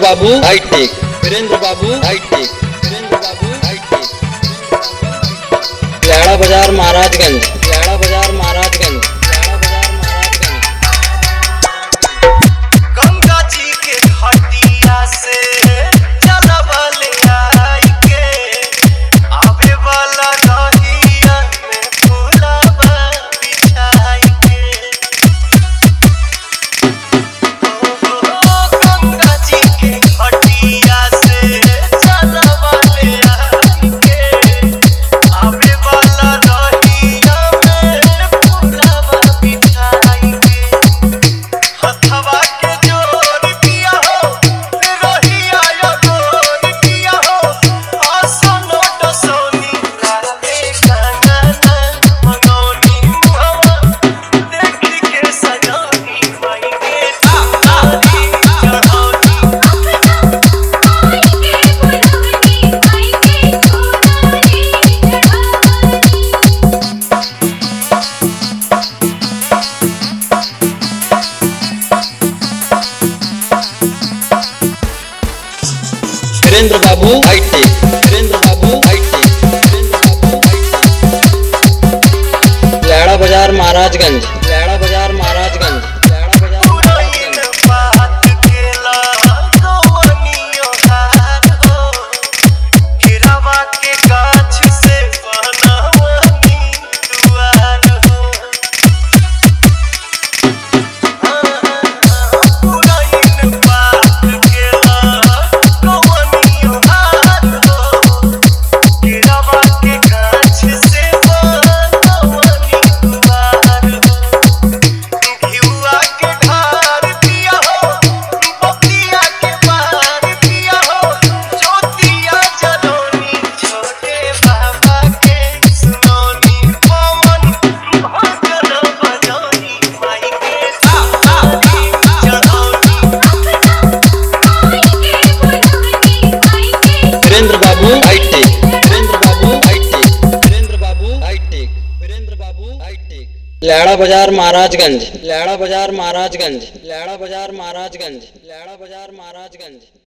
बाबू हाईटेक वीरेंद्र बाबू हाईटेक वीरेंद्र बाबू हाईटेक लैड़ा बाजार महाराजगंज लैड़ा बाजार महाराजगंज लैड़ा बाजार महाराजगंज गंगा जी के घटिया से चलवले आई के आवे वाला रहिया में फूलवा बिछाई के ओ गंगा जी के घटिया से चलवले आई के आवे वाला रहिया में फूलवा बिछाई के हथवा के जोर दिया हो रोहिया यो गोर दिया हो आसनो डसोनी राते कानना मनोनी मुहवा देखी के सजोनी माई के तारी चढ़ोनी वीरेंद्र बाबू हाईटेक वीरेंद्र बाबू हाईटेक वीरेंद्र बाबू हाईटेक लैड़ा बाजार महाराजगंज लैड़ा बाजार महाराजगंज लैड़ा बाजार पुरैन महाराजगंज बात केला कवनियो हार हो हिरावा के गाछ से बनवनी दुआर हो पुरैन बात केला कवनियो हार हो हिरावा के गाछ से बनवनी दुआर हो घिउआ के ढार दिया हो बतिया के पार दिया हो ज्योतिया जलोनी छोटे बाबा के सुनोनी पवन भजन बजोनी माई के तारी चढ़ोनी वीरेंद्र बाबू हाईटेक वीरेंद्र बाबू हाईटेक वीरेंद्र बाबू हाईटेक वीरेंद्र बाबू हाईटेक लैड़ा बाजार महाराजगंज लैड़ा बाजार महाराजगंज लैड़ा बाजार महाराजगंज लैड़ा बाजार महाराजगंज